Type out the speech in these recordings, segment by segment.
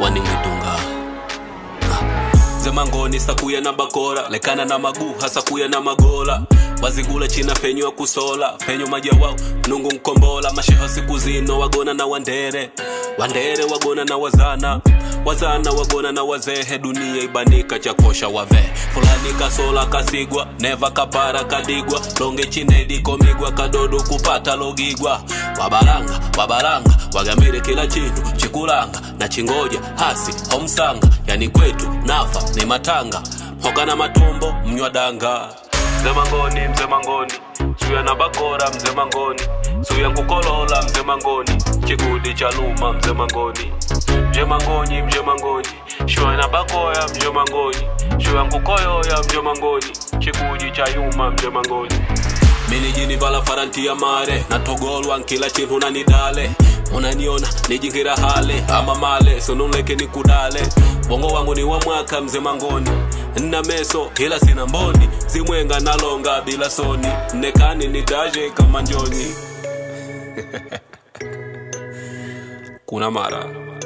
waning'idunga zemangoni sakuya na bakora lekana na maguu hasakuya na magola wazigula china fenyo kusola fenyo maja wao nungu nkombola masheho siku zino wagona na wandere wandere wagona na wazana wazana wagona na wazehe dunia ibanika chakosha wave fulani kasola kasigwa neva kapara kadigwa longe chinedi komigwa kadodo kupata logigwa wabalanga wabalanga wagambire kila chintu chikulanga na chingoja hasi homsanga yani kwetu nafa ni matanga hoga na matombo mnywdanga mzee mangoni mzee mangoni suya na bakora mzee mangoni suya nkukolola mzee mangoni chikudi cha luma mzee mangoni mje mangoni mje mangoni shuya na bakoya mje mangoni shuya nkukoyoya mje mangoni chikudi cha yuma mje mangoni minijini vala faranti ya mare natogolwa nkila chintu nanidale unaniona nijingira hale ama male sononleke ni kudale bongo wangu ni wa mwaka mzee mangoni nna meso ila sina mboni zimwenga nalonga bila soni nekani nitaje kama njoni kuna mara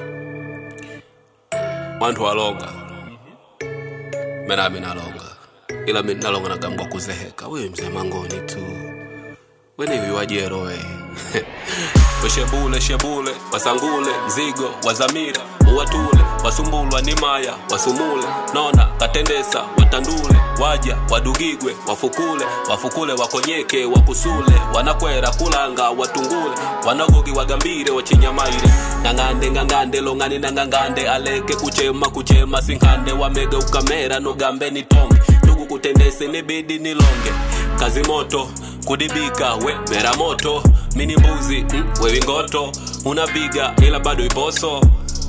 wantu walonga menami nalonga ila mi nalonga nagambwa kuzeheka wewe mzee mangoni tu wenevi wajerowe weshebule shebule wasangule mzigo wazamira uwatule wasumbulwa ni maya wasumule nona katendesa watandule waja wadugigwe wafukule wafukule wakonyeke wakusule wanakwera kulanga watungule wanagogi wagambire wachinyamaire ngangande ngangande longani na ngangande aleke kuchema kuchema sinkande wamege ukamera nogambe nitonge ndugu kutendese nibidi nilonge kazi moto kudibika we mera moto mini mbuzi mm, wewi ngoto unaviga ila bado iposo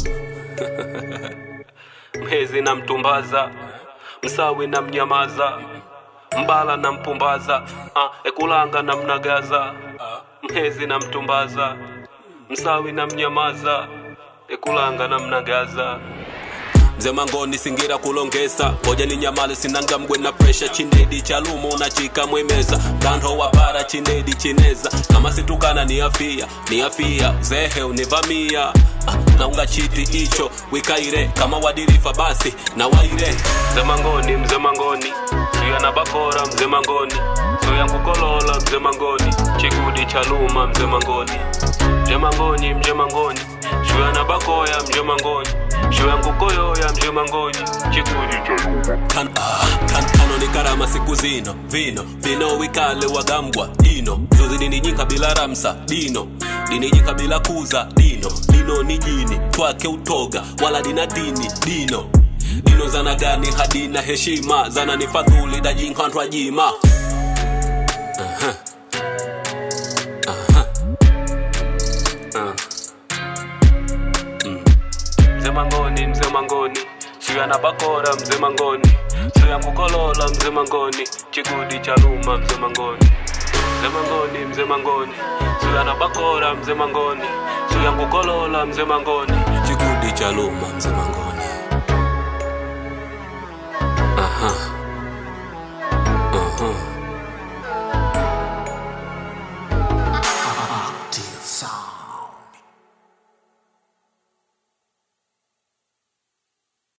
mhezi na mtumbaza msawi na mnyamaza mbala na mpumbaza ah, ekulanga na mnagaza mhezi na mtumbaza msawi na mnyamaza ekulanga na mnagaza mzee mangoni singira kulongesa hoja ni nyamale sinanga mgwe na presha chinedi chalumo na chika mwemeza kando wapara chinedi chineza kama situkana ni afia ni afia zehe univamia ah, naunga chiti icho wikaire kama wadirifa basi na waire mzee mangoni mzee mangoni suya na bakora mzee mangoni suya nkukolola mzee mangoni chikudi chaluma mzee mangoni mje mangoni mje mangoni shuya na bakoya mje mangoni shuya nkukoyoya mje mangoni chikudi kan, kan, kano ni karama siku zino vino vino wikale wagambwa dino zuzi dinijinka bila ramsa dino dinijinka bila kuza dino dino ni jini twake utoga wala dina dini dino dino zana gani hadina heshima zana ni fadhuli dajinkantwa jima uh-huh. mzee mangoni mzee mangoni suya na bakora mzee mangoni suya nkukolola mzee mangoni chigudi cha luma mzee mangoni mzee mangoni mzee mangoni suya na bakora mzee mangoni suya nkukolola mzee mangoni chigudi cha luma mzee mangoni